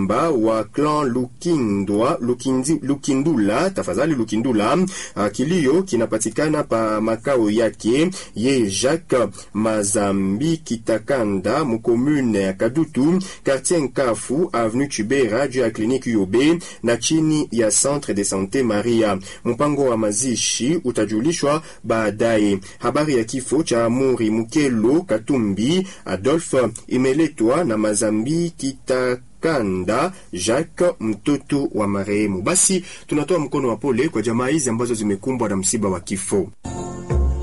memba wa clan Lukindwa Lukindi, Lukindula tafadhali Lukindula. Uh, kilio kinapatikana pa makao yake ye Jacques Mazambi Kitakanda mukomune ya Kadutu quartier Nkafu avenue Chibera juu ya kliniki UOB na chini ya centre de sante Maria. Mpango wa mazishi utajulishwa baadaye. Habari ya kifo cha Amuri Mukelo Katumbi Adolphe imeletwa na Mazambi Kita Kanda Jacques mtoto wa marehemu. Basi tunatoa mkono wa pole kwa jamaa hizi ambazo zimekumbwa na msiba wa kifo.